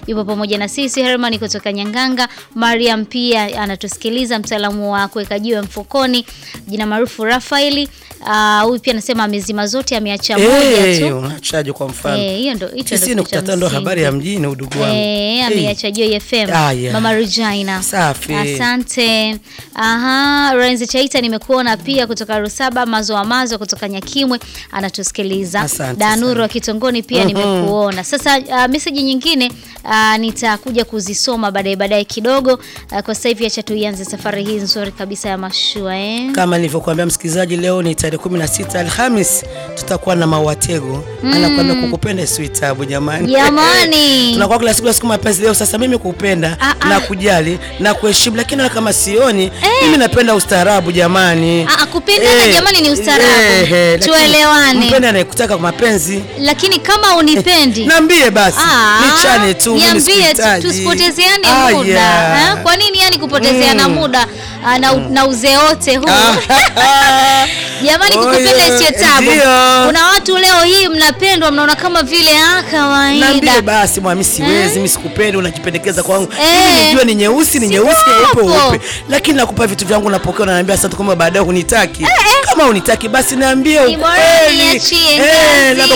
yupo pamoja na sisi. Herman kutoka Nyanganga, Mariam pia anatusikiliza, mtaalamu wa kuweka jiwe mfukoni, jina maarufu Rafaeli. Ah, Huyu pia anasema amezima zote, ameacha moja Eh, tu. unachaje kwa mfano? Eh, hiyo ndo hicho ndo Tisini kitu nukta cha tano ndo msingi. habari ya mjini udugu wangu. Eh, Eh, ameacha Joy FM. Ah, yeah. Mama Regina. Safi. Asante. Aha, Renzi Chaita nimekuona pia kutoka Rusaba, Mazo wa Mazo kutoka Nyakimwe anatusikiliza. Asante Danuru sana. wa Kitongoni pia nimekuona. Sasa uh, message nyingine uh, nitakuja kuzisoma baadaye baadaye kidogo. Uh, kwa sasa hivi acha tuianze safari hii nzuri kabisa ya mashua eh. Kama nilivyokuambia msikilizaji, leo ni tarehe 16 Alhamis, tutakuwa na Mawatego anakuambia kukupenda sio tabu jamani. Jamani. tunakuwa kila siku siku mapenzi. Leo sasa mimi kupenda Ah, ah. na kujali na kuheshimu, lakini na kama sioni mimi napenda ustaarabu jamani. Ah, ah, kupendana jamani ni ustaarabu. lakini Tuelewane. Mpende anayekutaka kwa mapenzi Lakini kama unipendi Niambie basi, Ah, nichane tu, mimi niambie tu, sikuhitaji. tusipotezeane Ah, muda yeah. eh? Kwa nini yani kupotezeana muda ah, na, na uzee wote huu Ah. jamani, Oh, kukupenda yeah. isiyo tabu. Ndio. Kuna watu leo hii mnapendwa, mnaona kama vile ah, Naambie kawaida. basi mwami, siwezi mimi, sikupendi, unajipendekeza kwangu Eh. mimi, nijue ni nyeusi ni Si nyeusi, nyeupe wapo. weupe, lakini nakupa vitu vyangu, napokea, unaniambia asante, kwamba baadaye hunitaki. Kama hunitaki basi niambie Ni bora ukweli. niachie Eh, ngazi. labda